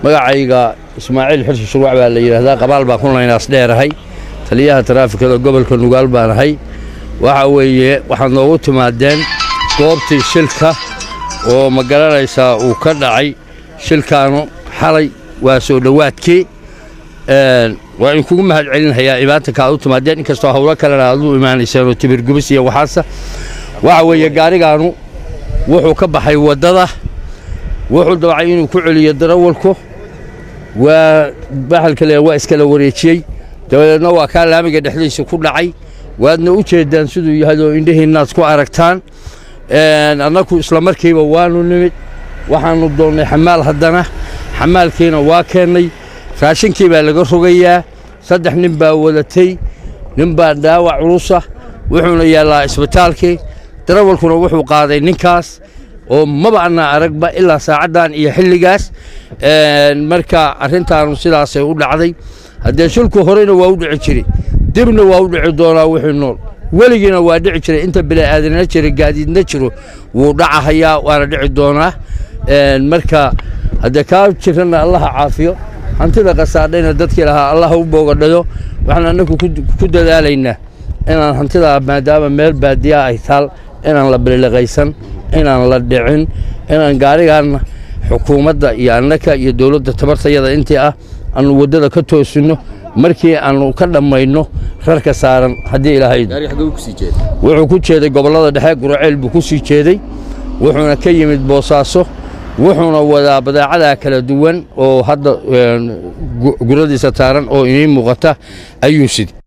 magacayga ismaaciil xirsi shurwac baa la yidhaahdaa qabaal baan ku laynaas dheerahay taliyaha taraafikada gobolka nugaal baan ahay waxa weeye waxaad noogu timaadeen goobtii shilka oo ma garanaysaa uu ka dhacay shilkaanu xalay waa soo dhowaadkii waa idinkugu mahad celinhayaa imaatanka aad u timaadeen inkastoo howlo kalena aad u imaanayseen oo tibirgubis iyo waxaasa waxa weeye gaarigaanu wuxuu ka baxay waddada wuxuu dabacay inuu ku celiyo darawalku waa baxalka le waa iskala wareejiyey dabadeedna waa kaa laamiga dhexdiisa ku dhacay waadna u jeeddaan siduu yahay oo indhihiinnaad ku aragtaan annagu isla markiiba waanu nimid waxaannu doonnay xamaal haddana xamaalkiina waa keennay raashinkii baa laga rogayaa saddex nin baa wadatay nin baa dhaawac culusa wuxuuna yaallaa isbitaalkii darawalkuna wuxuu qaaday ninkaas oo maba annaa aragba ilaa saacaddan iyo xilligaas marka arrintaanu sidaasay u dhacday haddee shilku horeyna waa u dhici jiray dibna waa u dhici doonaa wixii nool weligiina waa dhici jiray inta bili'aadanna jira gaadiidna jiro wuu dhacahayaa waana dhici doonaa marka haddee kaa jiranna allaha caafiyo hantida qasaadhayna dadkii lahaa allaha u boogadhayo waxaan annagu ku dadaalaynaa inaan hantidaa maadaama meel baadiyaa ay taal inaan la biliqaysan inaan la dhicin inaan gaarigaanna xukuumadda iyo annaka iyo dowladda tabartayada intii ah aanu waddada ka toosinno markii aanu ka dhammayno rarka saaran haddii ilaahay wuxuu ku jeeday gobollada dhexe guraceel buu ku sii jeeday wuxuuna ka yimid boosaaso wuxuuna wadaa badaacadaa kala duwan oo hadda guradiisa taaran oo inii muuqata ayuu sidi